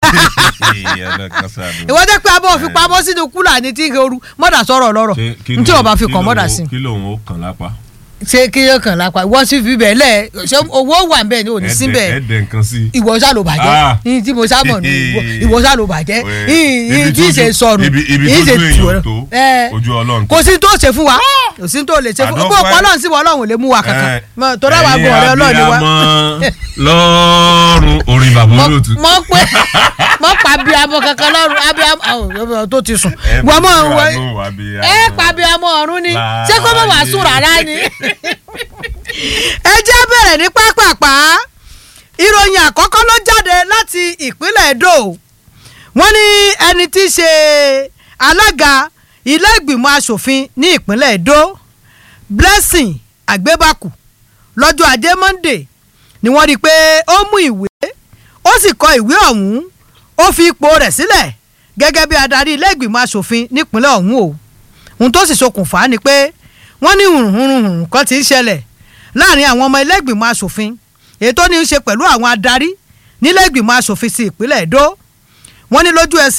ìwọ jẹ́ pé abọ́ fi pamọ́ sínú kúlà ní tí ooru mọ́dà sọ̀rọ̀ lọ́rọ̀ n tí o bá fi kàn mọ́dà sí. kí lòun ó kàn lápá. ṣé kí yóò kàn lápá ìwọ sì fi bẹ́ẹ̀ lẹ̀ ṣé owó wà ń bẹ̀ ni ò ní sí bẹ́ẹ̀ ẹ̀ẹ́dẹ̀ nǹkan sí. ìwọ ṣá ló bàjẹ́ Ah. yìí tí mo ṣá mọ̀ ní ìwọ- ìwọ ṣá ló bàjẹ́ Wẹ̀, yìí ibi tí ì ṣe tójú- sọnù ibi- ibi yìí ṣe tójú tù èèyàn ọ́ tó, ẹ ojú Ọlọ́run kò sí tó ṣe fún wa kò sí tó lè ṣe fún wa bó Àdọ́pẹ́. ọlọ́run sí wa ọlọ́run ò lè mú wa kankan Ẹ, Mọ- torí àwọn àgbọn ọ̀rẹ́ ọlọ́run ni wa ẹ̀yin abiyamọ lọ́rùn orin bàbá mọ olóòtú. mọ pé mọ pa abiyamọ kankan lọ́rùn abiyamọ àwọn tó ti sùn Ẹ wọ́n mọ̀ bí wọ́n wàá abiyamọ. ẹ pa abiyamọ ọ̀run ni ṣé kó mọ̀ wá sùn rárá ni. ẹ jẹ́ bẹ̀rẹ̀ ní pápápá ìròyìn àkọ́kọ́ ló jáde láti ìpínlẹ̀ Edo wọ́n ní ẹni tí í ṣe alága ilé ìgbìmọ̀ asòfin ní ìpínlẹ̀ Edo Blessing Àgbébàkù lọ́jọ́ ajé Monday ni wọ́n rí i pé ó mú ìwé ó sì kọ ìwé ọ̀hún ó fi ipò rẹ̀ sílẹ̀ gẹ́gẹ́ bí adarí ilé ìgbìmọ̀ asòfin nípínlẹ̀ ọ̀hún o ohun tó sì ṣokùnfà ni pé wọ́n ní hùrùhùrùhùrù kan ti ń ṣẹlẹ̀ láàrin àwọn ọmọ ilé ìgbìmọ̀ asòfin èyí tó ní í ṣe pẹ̀lú àwọn adarí nílé ìgbìmọ̀ asòfin sí ìpínlẹ̀ Èdó wọ́n ní lójú ẹsẹ̀